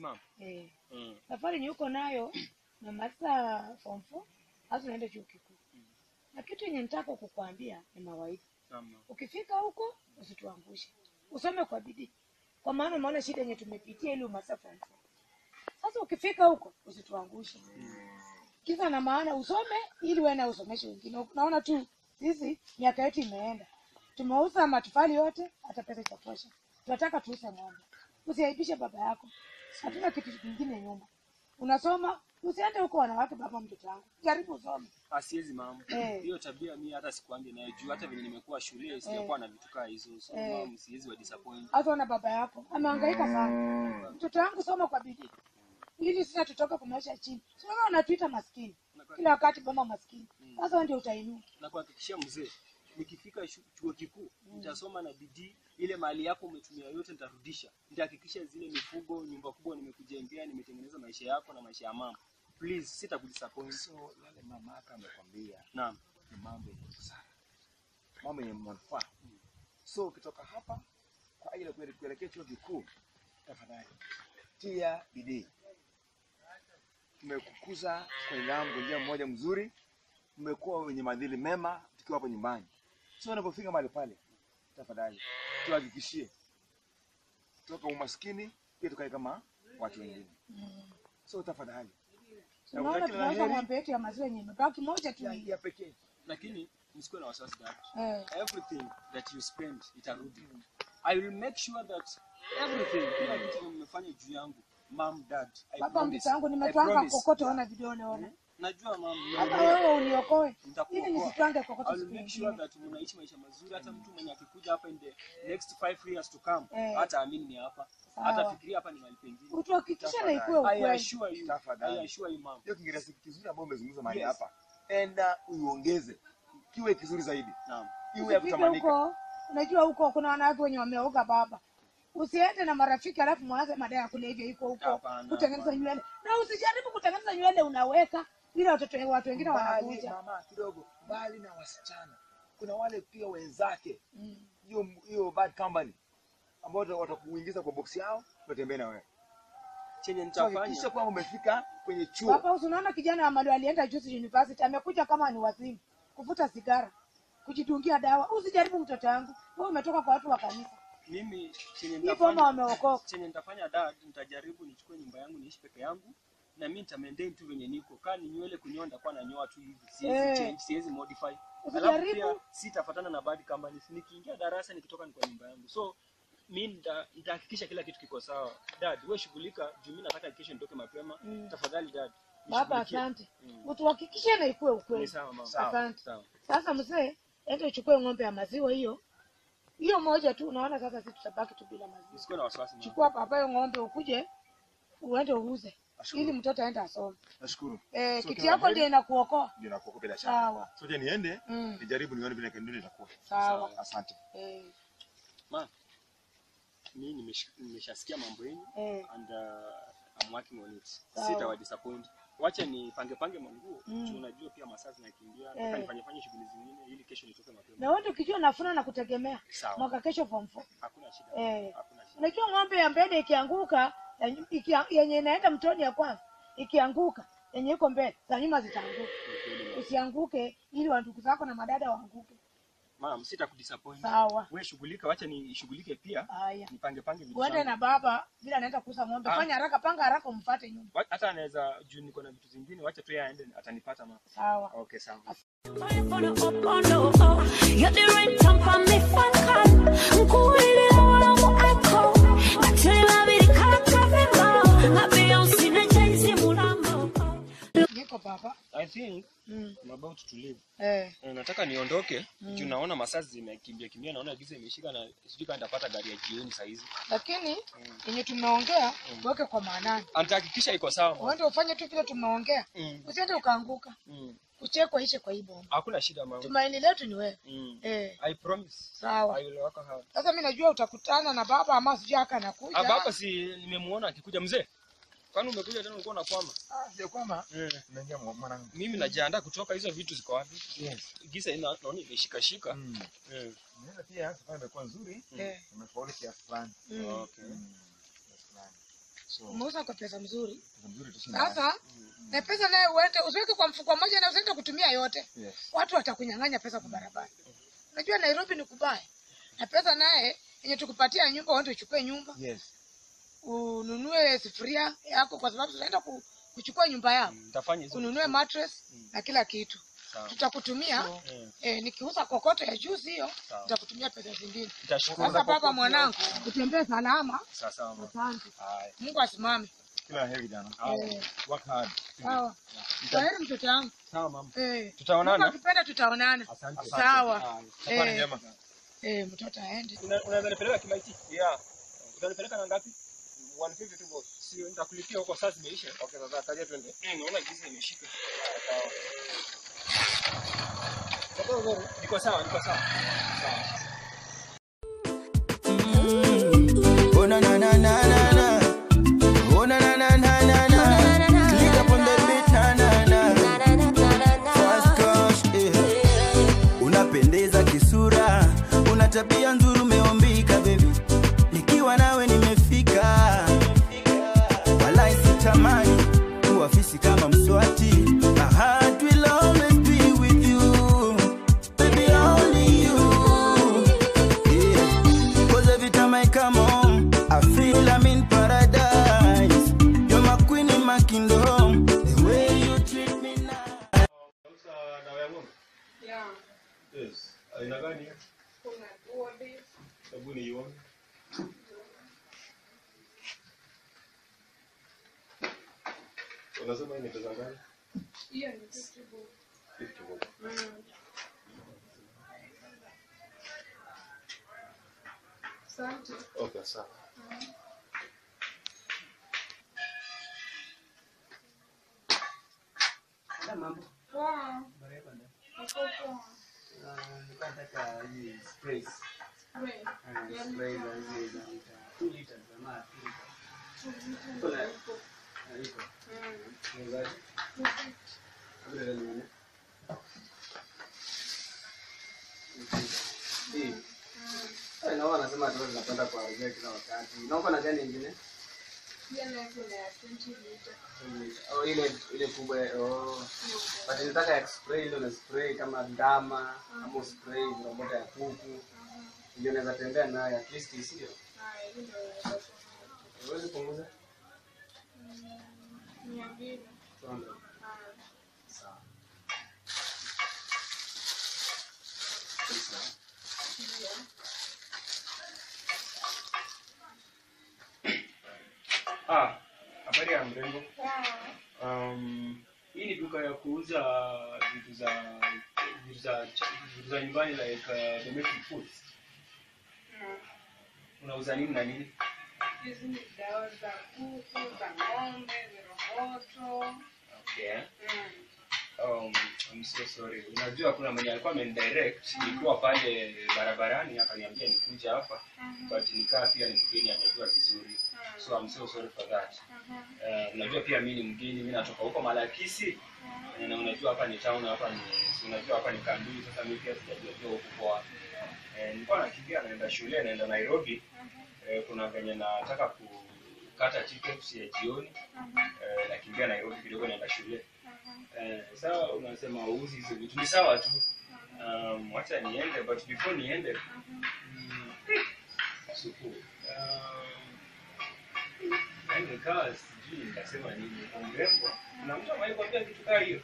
mom. eh. Mm. safari ni uko nayo namaliza form four hasa unaenda chuo kikuu na kitu yenye nitaka kukwambia ni mawaidha Naam. ma'am. ukifika huko usituangushe usome kwa bidii kwa maana umeona shida yenye tumepitia ili umaliza form four sasa ukifika huko usituangushe kisa na maana usome ili uwe na usomeshe wengine unaona tu sisi miaka yetu imeenda tumeuza matofali yote hata pesa itatosha tunataka tuuze ng'ombe usiaibishe baba yako hatuna kitu kingine nyuma unasoma usiende huko wanawake baba mtoto wangu jaribu usome Ah, siwezi mama. Eh. Hiyo tabia mi hata sikuange nayo juu hata venye nimekuwa shule sijakuwa na vitu kaa hizo. So Eh. mama siwezi wa disappoint. hata ona baba yako amehangaika sana mtoto wangu soma kwa bidii ili sasa tutoke kwa maisha chini sasa unatuita maskini kila wakati baba maskini sasa wewe ndio utainua Na kuhakikishia mzee nikifika shu- chuo kikuu nitasoma na bidii ile mali yako umetumia yote nitarudisha nitahakikisha zile mifugo nyumba kubwa nimekujengea nimetengeneza maisha yako na maisha ya mama please sitakudisappoint so yale mama yako amekwambia naam ni mambo yenye busara mambo yenye manufaa so ukitoka hapa kwa ajili ya kuele- kuelekea chuo kikuu tafadhali tia bidii tumekukuza kwenye nidhamu kwa njia mmoja mzuri mmekuwa wenye maadili mema tukiwa hapo nyumbani so unapofika mahali pale tafadhali tuhakikishie toka umaskini pia tukae kama watu wengine so tafadhali tunaona Nakutakia la tunauza heri. ng'ombe yetu ya maziwa yenye imebaki moja tu ya, hii. ya pekee lakini msikuwe na wasiwasi dad eh. everything that you spend itarudi i will make sure that everything kila kitu mmefanya juu yangu mom dad I baba promise, mtoto wangu I nimetwanga promise. kokoto ona vidole ona najua mam hata wewe uniokoe ili Nitakuokoa. nisitwange kokoto I will siku make sure nyingine that mnaishi maisha mazuri hata mtu mwenye akikuja hapa in the next five years to come Eh. hata amini ni hapa Sawa. hata fikiria hapa ni mahali pengine utuhakikishe na ikuwe I ukweli assure you Tafadhali. I assure you mom hiyo kiingereza kizuri ambao umezungumza mahali Yes. hapa enda uiongeze kiwe kizuri zaidi naam iwe ya usifike kutamanika huko unajua huko kuna wanawake wenye wameoga baba usiende na marafiki alafu mwanze madawa ya kulevya iko huko Hapana, kutengeneza hapana. nywele na usijaribu kutengeneza nywele unaweka ili watoto watu wengine mbali wanakuja mama kidogo mbali na wasichana kuna wale pia wenzake Mm. hiyo hiyo bad company ambao wata- watakuingiza kwa boksi yao watembee na wewe chenye So, nitafanya hakikisha kwamba umefika kwenye chuo Papa, unaona kijana wa Madu alienda juzi university, amekuja kama ni wazimu, kuvuta sigara, kujidungia dawa. Usijaribu mtoto wangu, wewe umetoka kwa watu wa kanisa. mimi chenye Hii boma nitafanya wameokoka. chenye nitafanya dad nitajaribu nichukue nyumba yangu niishi peke yangu na mimi nita maintain tu venye niko kaa ni nywele kunyoa nitakuwa nanyoa tu hivi siwezi Eh. change siwezi modify alafu Usijaribu. pia sitafatana na bad companies nikiingia darasa nikitoka ni kwa nyumba yangu so mi nita- nitahakikisha kila kitu kiko sawa dad wewe shughulika juu mimi nataka kesho nitoke mapema Mm. tafadhali dad Baba, nishughulikie. asante, Mm. utuhakikishe na ikuwe ni ukweli. sawa mama Sawa. Asante. sawa Sasa mzee, enda uchukue ng'ombe ya maziwa hiyo hiyo moja tu. Unaona sasa sisi tutabaki tu bila maziwa. usikuwe na wasiwasi mama Chukua papa hiyo ng'ombe ukuje uende uuze Nashukuru. ili mtoto aende asome. nashukuru Eh, So, kiti kila yako heri. ndio inakuokoa. ndio nakuokoa bila shaka Sawa. so je niende Mm. nijaribu nione vile ndio itakuwa Sawa. asante Eh, ma mi nimesh- nimeshasikia mambo yenu eh. and uh, I'm working on it. Sawa. Sitawa disappoint. Wacha ni pange pange manguo. Mm. Mm. Unajua pia masaa zinakimbia. Eh. Nataka nifanye fanye shughuli zingine ili kesho nitoke mapema. na wote ukijua nafuna na kutegemea Sawa. mwaka kesho form four. Hakuna shida. Eh. Hakuna shida. Unajua ng'ombe ya mbele ikianguka ya nyu- ikia- yenye inaenda mtoni ya kwanza ikianguka yenye iko mbele za nyuma zitaanguka. Ni kweli, ma'am. Usianguke ili wa ndugu zako na madada waanguke. Ma'am, sita-kudisappoint. Sawa. Wewe shughulika, wacha nishughulike pia. Haya, Nipange pange vitu uende zangu. na baba bila anaenda kuuza ng'ombe. Ah. Fanya haraka, panga haraka, umfuate nyuma. Wa- Hata anaweza juu niko na vitu zingine, wacha tu yeye aende atanipata ma. Sawa. Okay, sawa. Fire for the up on the oh. You're the right time for me fan call. Mkuwili la wala mu echo. Matili la bidi kaka vimbo. Na Beyonce na Jay-Z mulambo. Niko baba. I think Mm. I'm about to leave. Eh. Eh, nataka niondoke juu naona masaa zimekimbia kimbia, naona giza imeshika na sijui kama nitapata gari ya jioni saa hizi. Lakini yenye tumeongea uweke kwa maanani. Anatahakikisha iko sawa. mama. Uende ufanye tu vile tumeongea. Mm. Usiende ukaanguka. Mm. Kuchekwa ishe kwa hii bomba. Hakuna shida mama. Tumaini letu ni wewe. Mm. Eh. I promise. Sawa. I will work hard. Sasa mimi najua utakutana na baba ama sijui haka anakuja. Hapa hapa si nimemuona akikuja mzee. Kwani umekuja tena ulikuwa unakwama? Ah, sijakwama. Eh. Naingia mwa- mwanangu. Mimi najiandaa kutoka hizo vitu ziko wapi? Yes. Giza ina naona imeshika shika. Mm. Eh. Nimeona pia safari imekuwa nzuri. Eh. Nimefaulu kiasi fulani. Mm. Okay. Mm, kiasi fulani. So, umeuza kwa pesa mzuri pesa mzuri tushinda. sasa na pesa naye uende usiweke kwa mfuko mmoja na usiende kutumia yote Yes. watu watakunyang'anya pesa kwa barabara unajua nairobi ni kubaya na pesa naye yenye tukupatia nyumba uende uchukue nyumba Yes. ununue sufuria yako kwa sababu tunaenda ku, kuchukua nyumba yako Nitafanya hizo. ununue mattress na kila kitu Sawa. tutakutumia Mm. eh, nikiuza kokoto ya juzi hiyo Sawa. nitakutumia pesa zingine Nitashukuru. sasa baba mwanangu utembee salama Sawa sawa. mama. asante Haya. mungu asimame Kila heri kijana. Eh, Work hard. sawa kwaheri mtoto wangu Sawa mama. Eh, Mungu Tutaonana. akipenda tutaonana Asante. sawa Safari Eh, njema. eh, mtoto aende Una- Unaweza nipeleka Kimaiti? Yeah. Utanipeleka na ngapi? 150 tu boss. Sio nitakulipia huko saa zimeisha. Okay, sasa kaja twende. Mm, naona giza imeshika. Niko sawa, niko sawa. Sawa. Oh na na na na na na. Oh na na na na na na. Click up on the beat na na na. Fast cash, eh. Unapendeza kisura, una tabia nzuri, umeombika baby. Nikiwa nawe nimefika, wala sitamani kuwa fisi kama mswati. My heart will always be with you, baby, only you. Yeah. Cause every time I come home, I feel I'm in paradise. You're my queen in my kingdom. The way you treat me now. dawa ya ng'ombe? Yes. Aina gani hiyo? Hebu niione. Unasema hii ni pesa ngapi? 50 bob. Okay, sawa. naona anasema tu zinapenda kuharibia kila wakati. Na uko na gani ingine? Oh, ile ile kubwa oh. But nitaka ya spray ile una spray kama ndama ama spray robota ya kuku. Ndio naweza tembea nayo at least sio. Uweze punguza? Tuanze. Sawa. Sawa. Ah, habari ya mrembo. Um, hii ni duka ya kuuza vitu za vitu za vitu za nyumbani like uh, domestic foods. Unauza nini na nini? Hizi ni dawa za kuku, za ng'ombe, viroboto. Okay. Mm. Um, I'm so sorry. Unajua kuna mwenye alikuwa amenidirect nikiwa pale barabarani akaniambia nikuja hapa but nikaa pia ni mgeni hajajua vizuri. So I'm so sorry for that. Uh, unajua pia mimi ni mgeni, mimi natoka huko Malakisi. Eh, Na unajua hapa ni town, hapa ni si unajua hapa ni Kandui. Sasa mimi pia sijajua jua huko kwa. Eh, nilikuwa nakimbia naenda shule, naenda Nairobi. Eh, kuna venye nataka kukata tickets ya jioni. Eh, nakimbia Nairobi kidogo naenda shule. Eh, sawa unasema uuzi hizo vitu ni sawa tu. Um, wacha niende but before niende mm, supu. Um, yaani nikawa sijui nitasema nini kwa mrembo na mtu ambaye kwambia kitu kaa hiyo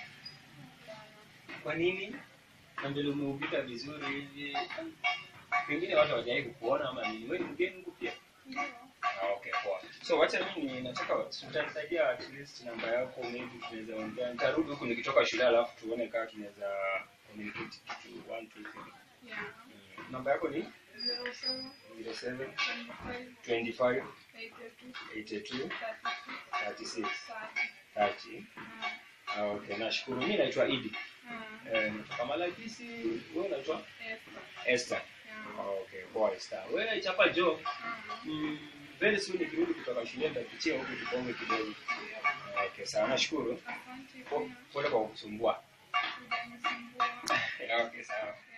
kwa nini na mbele umeubika vizuri hivi pengine watu hawajawai kukuona ama nini wewe ni mgeni huku pia ah, okay poa so wacha mimi nataka utanisaidia at least namba yako maybe tunaweza ongea nitarudi huku nikitoka shule alafu tuone kama tunaweza communicate kitu one two three Yeah. Mm, namba yako ni Zero seven, 07 twenty-five, 25 eighty-two, 82 thirty-six, 36 thirty. 30 Ah, okay nashukuru mi naitwa idi Mm. Eh, natoka malakisi wewe unaitwa Esther. esther Yeah. Ah, okay poa esther wewe chapa jo mm, very soon nikirudi kutoka shule nitakuchia huku tukonge kidogo Ah, okay sawa nashukuru Asante Po- pia. pole kwa kukusumbua Ujanisumbua. okay sawa